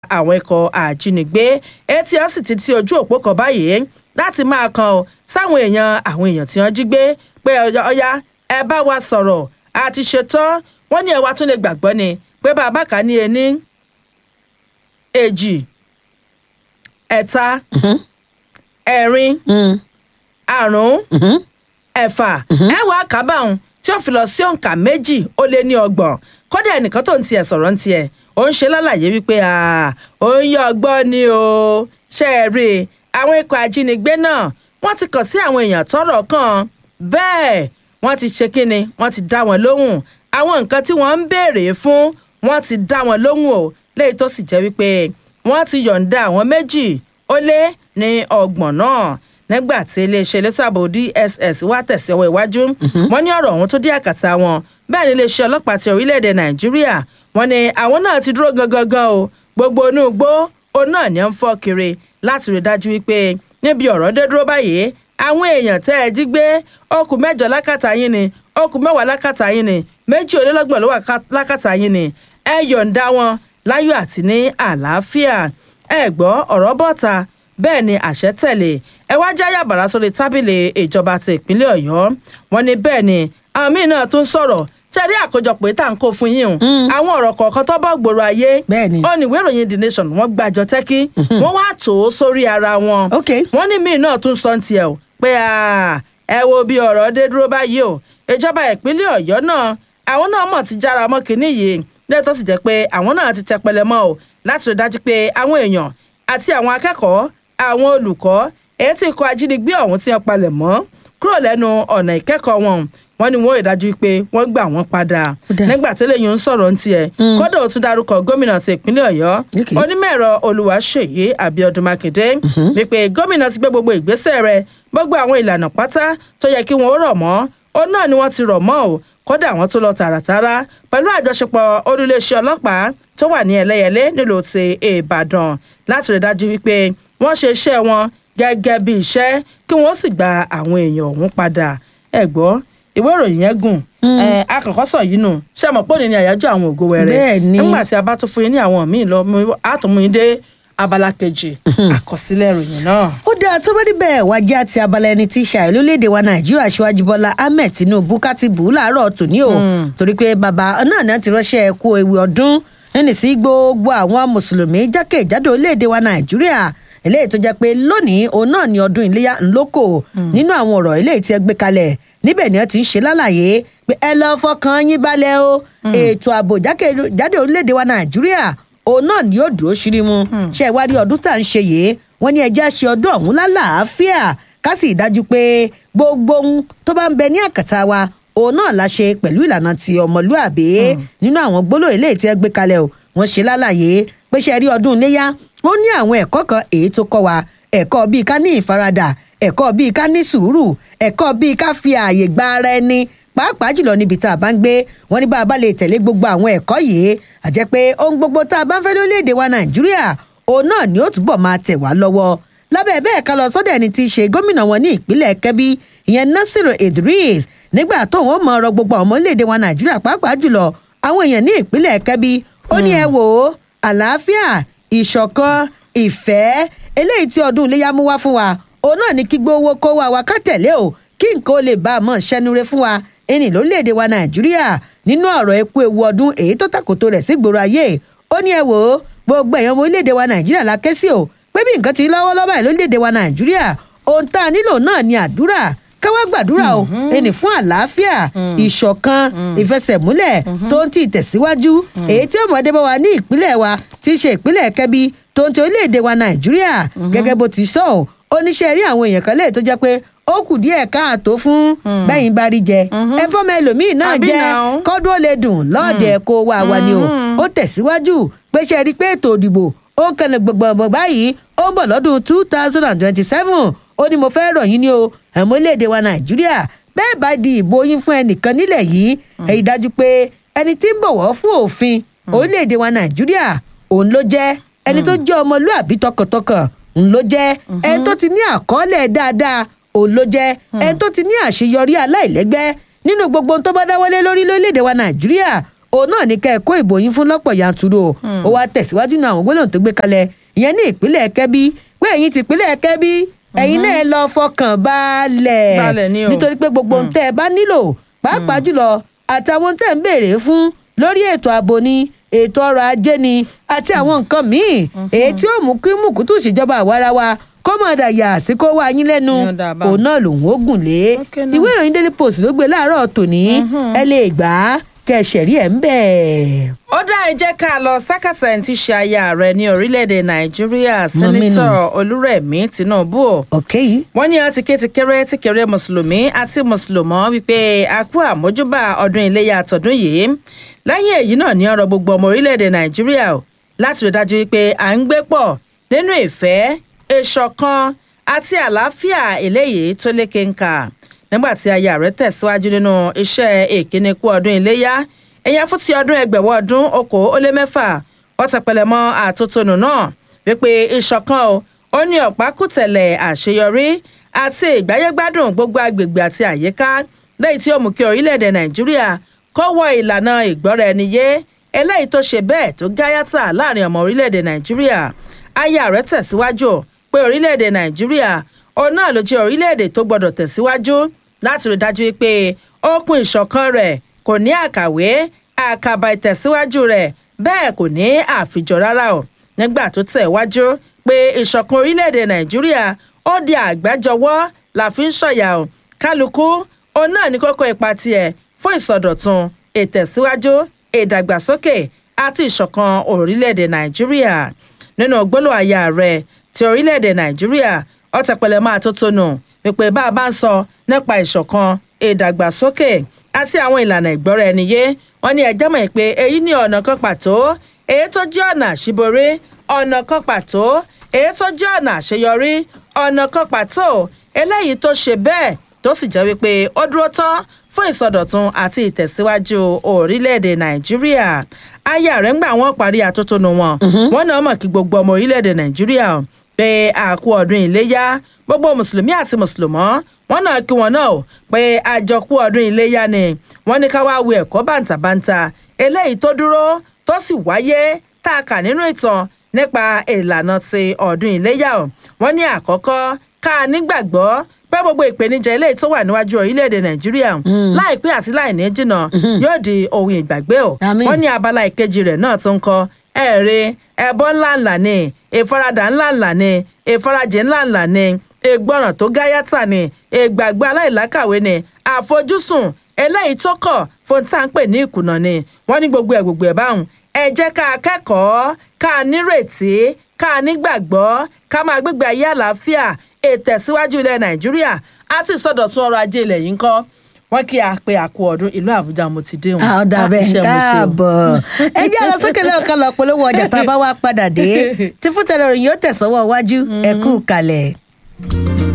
àwọn ikọ̀ àjínigbé etí wọn sì ti ti ojú òpó kan báyìí láti máa kan ọ sáwọn èèyàn àwọn èèyàn tí wọ́n jí gbé pé ọya ẹ bá wa sọ̀rọ̀ a ti ṣetán wọ́n ní ẹ wá tún lè gbàgbọ́ ni pé bàbá kà ní ení èjì ẹ̀ta ẹ̀rin àrún ẹ̀fà ẹ̀wà kábàáhùn tí ó fi lọ sí òǹkà méjì ó lé ní ọgbọ̀n kódà ẹnìkan tó ń tiẹ̀ sọ̀rọ̀ ń tiẹ̀ ó ń ṣe lálàyé wípé ó ń yọ ọgbọ́n ni o ṣe é rí i àwọn ikọ̀ ajínigbé náà wọ́n ti kàn sí àwọn èèyàn tọ́rọ̀ kàn bẹ́ẹ̀ wọ́n ti ṣe kínni wọ́n ti dá wọn lóhùn àwọn nǹkan tí wọ́n ń béèrè fún wọ́n ti dá wọn lóhùn o léyìí tó sì jẹ́ wípé wọ́n ti yọ̀ǹda àwọn méjì ó lé ní ọgbọ̀n náà nígbà tí iléeṣẹ́ elétò ààbò dss wá tẹ̀sí ọwọ́ iwájú wọ́n ní ọ̀rọ̀ ọ̀hún tó dé àkàtà wọn bẹ́ẹ̀ ni iléeṣẹ́ ọlọ́pàá ti orílẹ̀-èdè nàìjíríà wọ́n ní àwọn náà ti dúró gangan gan o gbogbo inú igbó òun náà ní ń fọ́ kiri láti rí dájú wípé níbi ọ̀rọ̀ dé dúró báyìí àwọn èèyàn tẹ́ ẹ jí gbé okùn mẹ́jọ lákàtà yín ni okùn mẹ́wàá lákàtà yín ni méjì olélọ́gbọ̀n ló wà lákàtà yín ni ẹ yọ̀ǹda wọn láyọ̀ àti ní àlàáfíà ẹ gbọ́ ọ̀rọ̀ bọ́ta bẹ́ẹ̀ ni àṣẹ tẹ̀lé ẹ wá já yàbàrá sórí tábìlì ìjọba ti ìpínlẹ̀ ọ̀yọ́ wọn ni bẹ́ẹ̀ ni àwọn míín náà tún sọ̀rọ̀ tẹ́rí àkójọpọ̀ ètò à ń kó fún yín o àwọn ọ̀rọ̀ kọ̀ọ̀kan tó bá gbòòrò ayé ó ní ìwé ìròyìn the nation wọ́n gbàjọ tẹ́kí wọ́n wá tò ó sórí ara wọn wọ́n ní míín náà tún sọ tiẹ̀ o pé ẹ wo bí ọ̀rọ̀ dé dúró báyìí o ìjọba ìpínlẹ̀ ọ̀yọ́ náà àwọn náà mọ̀ ti jára mọ́ kínní yìí lẹ́tọ́ sì jẹ́ pé àwọn náà ti tẹpẹlẹ mọ́ o láti rí dájú pé àwọn èèyàn àti àwọn akẹ́kọ̀ọ́ àwọn olùkọ́ èyí tí ikọ̀ ajínigbé ọ̀hún ti hàn palẹ̀ mọ́ kúrò lẹ́nu ọ̀nà ìkẹ́kọ̀ọ́ wọn wọ́n ní wọ́n ìdájú pé wọ́n gbà wọ́n padà nígbà tí lẹ́yìn ń sọ̀rọ̀ ń tiẹ̀ kódà ó tún dárúkọ gómìnà ti ìpínlẹ̀ ọ̀yọ́ onímọ̀-ẹ̀rọ olùwàṣeyí abiodun makinde wípé gómìnà ti gbé gbogbo ìgbésẹ̀ rẹ̀ gbogbo àwọn ìlànà pátá tó yẹ kí wọ́n rọ̀ mọ́ ó náà ni wọ́n ti rọ̀ mọ́ o kódà wọ́n tún lọ tààràtàrà pẹ̀lú àjọṣepọ̀ olùléeṣẹ́ ọlọ́pàá tó wà ní ẹlẹ́yẹlé nílùú ti ìbàdàn láti rí dájú wípé wọ́n ṣe iṣẹ́ wọn gẹ́gẹ́ bí iṣẹ́ kí wọ́n sì gba àwọn èèyàn ọ̀hún padà ẹ gbọ́ ìwé ìròyìn yẹn gùn akọ̀kọ́ sọ yìí nù ṣé ẹ mọ̀ pé òní ni àyájọ́ àwọn ògo wẹrẹ nígbà tí a bá tún fún yín ní àwọn míì lọ àtúnmú yín dé abala kejì àkọsílẹ̀ ìròyìn náà. ó dáa tó bá níbẹ̀ wá jẹ́ àti abala ẹni tí ṣàì lórílẹ̀‐èdè wa nàìjíríà aṣíwájú bọ́lá ahmed tinubu káti bù ú láàárọ̀ tòní o torí pé bàbá náà náà ti ránṣẹ́ ẹ̀kú ewu ọdún ẹni sí gbogbo àwọn mùsùlùmí jákèjádò orílẹ̀‐èdè wa nàìjíríà eléyìí tó jẹ́ pé lónìí òun náà ni ọdún iléyà ńlọ́kọ̀ nínú àwọn ọ̀rọ̀ eléyìí tí ẹ gbé kalẹ̀ níbẹ̀ ni wọ́n ti ń ṣe lálàyé pé ẹ lọ́ọ́ fọkàn yín balẹ̀ o ètò ààbò jákèjádò orílẹ̀‐èdè wa nàìjíríà òun náà ni yóò dúró ṣírímù ṣe ìwádìí ọdún tá à ń ṣe yìí wọn ní ẹjẹ ṣe ọdún ọ̀hún lálàáfíà ká sì dájú pé gbogbo ohun tó bá ń bẹ ní àkàtà wa òun náà la ṣe pẹ̀lú ìlànà ti ọmọlúàbí nínú àwọn gbólóhùn eléyìí tí ẹ gbé kalẹ̀ o wọ́n ṣe lálàyé pé ṣe rí ọdún iléyà ó ní àwọn ẹ̀kọ́ kan èyí tó kọ́ wa ẹ̀kọ́ bíi ká ní ìfaradà ẹ̀kọ́ bíi ká ní sùúrù ẹ̀kọ́ bíi ká fi ààyè gba ara ẹni pàápàá jùlọ níbi tá a bá ń gbé wọn ní bá a bá lè tẹ̀lé gbogbo àwọn ẹ̀kọ́ yìí àjẹ́ pé ohun gbogbo tá a bá ń fẹ́ lórílẹ̀‐èdè wa nàìjíríà òun náà ni ó túbọ̀ máa tẹ̀ wá lọ́wọ́ lábẹ́ bẹ́ẹ̀ ká lọ sọ́dọ̀ ẹni tí í ṣe gómìnà wọn ní ìpínlẹ̀ kẹ́bí ìyẹn nasiru idris nígbà tóun ó mọ ọ̀rọ̀ gbogbo àwọn orílẹ̀‐èdè wa nàìjíríà pàápàá jùlọ àwọn èèyàn ní ìpínlẹ̀ kẹ́bí ó ní ẹ wò ó àlàáfíà ìṣọ̀kan ìfẹ́ eléyìí tí ọdún iléyà mú wá fún wa òun náà ní kí gbówó kó wa wa ká tẹ̀lé o kí nǹkan ó lè bá a mọ̀ ṣẹnure fún wa ẹni lórílẹ̀‐èdè wa nàìjíríà nínú ọ̀rọ̀ epo ewu ọdún èyí tó tàkòtò rẹ̀ sí gbòòrò ayé ó ní ẹ wò ó gbogbo èèyàn ọmọ orílẹ̀‐èdè wa nàìjíríà la ké sí o pé bí nǹkan ti lọ́wọ́lọ́wọ́ ẹ̀ lórílẹ̀‐èdè wa nàìjíríà ohun tá a nílò náà ni àdúrà káwá gbàdúrà o ẹni fún àlàáfíà ìṣọ̀kan ìfẹsẹ̀múlẹ̀ tó ń tì tẹ̀síwájú èyí tí ọmọdé bá wa ní ìpínlẹ̀ wa ti ṣe ìpínlẹ̀ kẹ́bí tó ń ti orílẹ̀‐èdè wa nàìjíríà gẹ́gẹ́ bó ti sọ ọ́ oníṣẹ́ rí àwọn èèyàn kan lẹ́yìn tó jẹ́ pé ó kù díẹ̀ káàtó fún bẹ́yìn bá rí jẹ ẹ fọ́mọ ẹlòmíín náà jẹ kọ́dún ó lè dùn lọ́ọ̀dẹ̀ kó wá wa ni o ó tẹ̀síwájú pé ṣe rí i pé ètò òdìbò ó ń kẹlẹ̀ gbọ̀ngbọ̀n báyìí ó ń bọ̀ lọ́dún two thousand and twenty-seven ó ní mo fẹ́ rọ̀ yín ní o ẹ̀mọ́ iléèdè wa nàìjíríà bẹ́ẹ̀ bá di ìbò yín fún ẹnìkan nílẹ̀ yìí èyí dájú pé ẹni tí ń bọ̀wọ̀ fún òfin orílẹ̀-èdè wa nàìjíríà òun ló jẹ́ ẹni tó jẹ́ ọmọlúàbí tọkàntọkàn òun ló jẹ́ ẹni tó ti ní àkọọ́lẹ̀ dáadáa òun ló jẹ́ ẹni tó ti ní àṣeyọrí aláìlẹ́gbẹ́ nínú gbogbo ohun tó bá dáwọ́lé lórí lórílẹ̀‐èdè wa nàìjíríà òun náà ní kẹ́ ẹ kó ìbò yín fún lọ́pọ̀ yanturu o ó wá tẹ̀síwájú náà àwọn gbólóhùn tó gbé kalẹ̀ ìyẹn ní ìpínlẹ̀ kẹ́bí pé ẹ̀yin ti ìpínlẹ̀ kẹ́bí ẹ̀yin náà ẹ lọ fọkàn balẹ̀ Balẹ̀ ni o. nítorí pé gbogbo ohun tẹ́ ẹ bá nílò pàápàá jùlọ àtàwọn ohun tẹ́ ẹ ń béèrè fún lórí ètò ààbò ni ètò ọrọ̀ ajé ni àti àwọn nǹkan míì èyí tí ó mú kí mùkútù ìṣèjọba àwarawa kó mọ̀ dàyà sí kó wá yín lẹ́nu Yan dà bá. òun náà lòun ó gùn lé Okay náà. ìwé ìròyìn daily post ló gbé láàárọ̀ tòní ẹ lè gbà á kẹsẹ̀rí ẹ̀ ń bẹ̀. ó dá ẹ jẹ́ ká lọ sákàtà ẹni tí ṣe aya ààrẹ ní orílẹ̀-èdè nàìjíríà Mọ̀mí nù. sẹ́nitọ̀ olúrẹ̀mí tinubu o. ok yìí wọ́n ní àti ké ti kéré ti kéré mùsùlùmí àti mùsùlùmọ́ wípé a kú àmójúbà ọdún iléyà tọdún yìí lẹ́yìn èyí náà ní ọ̀rọ̀ gbogbo ọmọ orílẹ̀-èdè nàìjíríà o láti rí dájú wípé à ń gbé pọ̀ nínú ìfẹ́ ìṣọ̀kan àti àlàáfíà eléyìí tó lékè ń kà nígbà tí aya rẹ̀ tẹ̀síwájú nínú iṣẹ́ ìkíni kú ọdún iléyà ẹ̀yà fún ti ọdún ẹgbẹ̀wọ̀ ọdún okòó ó lé mẹ́fà wọ́n tẹpẹlẹ mọ́ àtótónu náà wípé ìṣọ̀kan o ó ní ọ̀pákùtẹ̀lẹ̀ àṣeyọrí àti ìgbáyégbádùn gbogbo agbègbè àti àyíká lẹ́yìn tí ó mú kí orílẹ̀-èdè nàìjíríà kó wọ ìlànà ìgbọ́ra ẹni yé eléyìí tó ṣe bẹ́ẹ̀ tó gáyàtà láàrin ọmọ orílẹ̀-èdè nàìjíríà aya rẹ̀ tẹ̀síwájú pé orílẹ̀-èdè nàìjíríà òun náà ló jẹ́ orílẹ̀-èdè tó gbọ́dọ̀ tẹ̀síwájú láti rí dájú pé okùn ìṣọ̀kan rẹ̀ kò ní àkàwé àkàbà ìtẹ̀síwájú rẹ̀ bẹ́ẹ̀ kò ní àfijọ́ rárá o nígbà tó tẹ̀ wájú pé ìṣọ̀kan orílẹ̀-èdè nàìjíríà ó di àgbájọwọ́ la fi ń ṣọ̀yà o kálukú òun náà ní kókó ipa tiẹ̀ fún ìsọdọ̀tun ìtẹ̀síwájú ìdàgbàsókè àti ìṣọ̀kan orílẹ̀-èdè nàìjíríà nínú gbólóhùn àyà rẹ̀ ti orílẹ̀-èdè nàìjíríà ọ̀tẹ̀pẹ̀lẹ̀ máa tó tónù wípé bá a bá ń sọ nípa ìṣọ̀kan ìdàgbàsókè àti àwọn ìlànà ìgbọ́ra ẹni yé wọ́n ní ẹjẹ́ mọ̀ pé èyí ní ọ̀nà kan pàtó èyí tó jẹ́ ọ̀nà àṣíborí ọ̀nà kan pàtó èyí tó jẹ́ ọ̀nà àṣeyọrí ọ̀nà kan pàtó eléyìí tó ṣe bẹ́ẹ̀ tó sì jẹ́ wípé ó dúró tán fún ìsọdọ̀tun àti ìtẹ̀síwájú orílẹ̀-èdè nàìjíríà aya rẹ̀ ń gbà wọ́n parí atótónu wọn wọ́n náà mọ̀ kí gbogbo ọmọ orílẹ̀-èdè nàìjíríà pé àkú ọdún iléyá gbogbo mùsùlùmí àti mùsùlùmọ́ wọn náà kí wọn náà o pé àjọkú ọdún iléyá ni wọ́n ní ká wá wo ẹ̀kọ́ bàǹtàbàǹtà eléyìí tó dúró tó sì wáyé tá a kà nínú ìtàn nípa ìlànà ti ọdún iléyá o wọ́n ní àkọ́kọ́ ká a nígbàgbọ́ pé gbogbo ìpèníjà eléyìí tó wà níwájú orílẹ̀-èdè nàìjíríà láìpẹ́ àti láìní jìnnà yóò di ohun ìgbàgbé o Àmín. wọ́n ní abala ìkejì rẹ̀ náà tó ń kọ ẹ̀rí ẹbọ ńláńlá ni ìfaradà ńláńlá ni ìfarajì ńláńlá ni ìgbọràn tó gáyàtà ni ìgbàgbọ́ aláìlákàwé ni àfojúsùn eléyìí tó kọ̀ fún tá à ń pè ní ìkùnà ni wọ́n ní gbogbo ẹ̀ gbogbo ẹ̀ báwọn ẹ jẹ́ ká kẹ́kọ̀ọ́ ká nírètí ká nígbàgbọ́ ká máa gbégbé ayé àlàáfíà ìtẹ̀síwájú ilẹ̀ nàìjíríà àti ìsọdọ̀tun ọrọ̀ ajé ilẹ̀ yìí ń kọ́ wọ́n kí a pe àkú ọdún ìlú àbújá mo ti dé wọn. àwọn ọ̀dà Ah, bẹ́ẹ̀ iṣẹ́ mo ṣe o. káàbọ̀ ẹ jẹ́ lọ sókè lẹ́yìn kan lọ polówó ọjà tá a bá wá padà dé tí fún tẹlẹ òròyìn yóò tẹ̀sánwọ́ iwájú ẹ kú kalẹ̀.